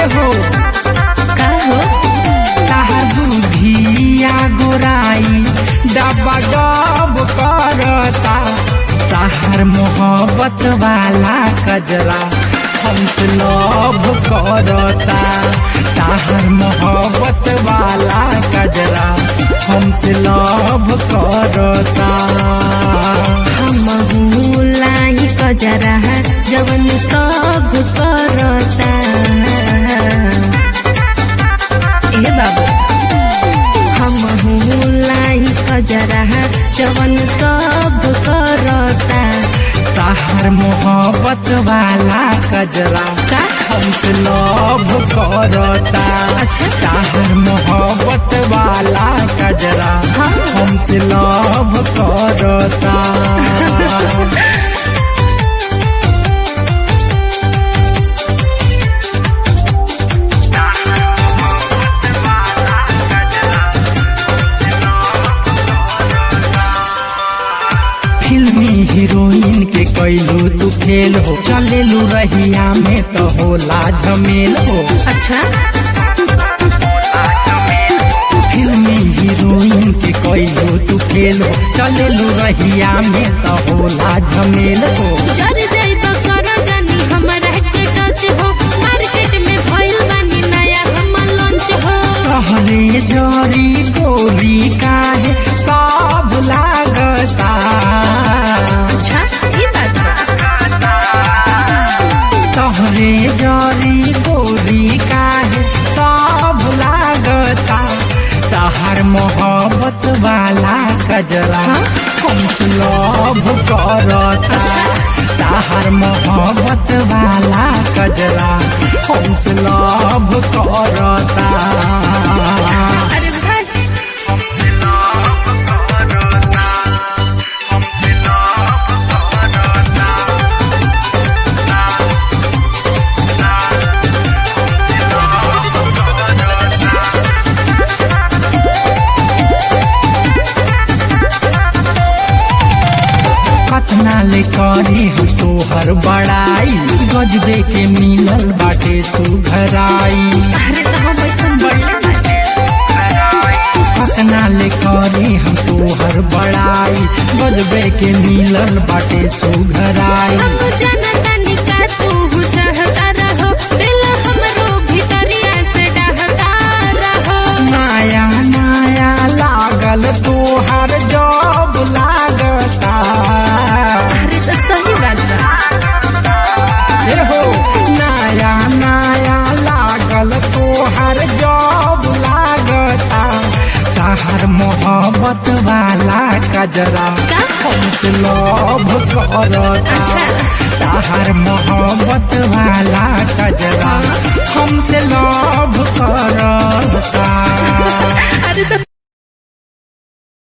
हो का हो ताहर बुधिया गोराई डबा डब करता ताहर मोहब्बत वाला कजरा हमसे लव करता ताहर मोहब्बत वाला कजरा हमसे लव करता हम लाई कजरा जवन सब करता ए बाबू हम लाई कजरा जवन सब करता ताहर मोहब्बत वाला कजरा का हमसे लव करता अच्छा। ताहर मोहब्बत वाला कजरा हाँ। हमसे लव करता फिल्मी हीरोइन के कैलू तू फेल हो चलेलू रहिया में तो होला झमेल हो अच्छा फिल्मी हीरोइन के कैलू तू फेल हो चलेलू रहिया में तो होला झमेल हो जर जाइब करो जानी हमरा के टच हो मार्केट में भइल बानी नया हम लॉन्च हो कहले जरी गोरी काहे सब लागता अच्छा ये बात बा तहरे जरी गोरी काहे सब लागता तहर मोहब्बत वाला कजरा हाँ? हमसे लव करता अच्छा। तहर मोहब्बत वाला कजरा हमसे लव करता अरे भाई कतना ले करी हम तोहर बड़ाई गजबे के मिलल बाटे सुघराई अरे तो हम ऐसा बढ़ले बाटे कतना ले करी हम तोहर बड़ाई गजबे के मिलल बाटे सुघराई हम जानता नहीं का तू चाहता रहो दिल हमरो भीतरिया से डहता रहो नया नया लागल तोहर जब लागता अरे तो सही बात बा हे हो नया नया लागल तोहर जब लागता तहर मोहब्बत वाला कजरा का हमसे लव करता अच्छा। तहर मोहब्बत वाला कजरा हमसे लव करता अरे तो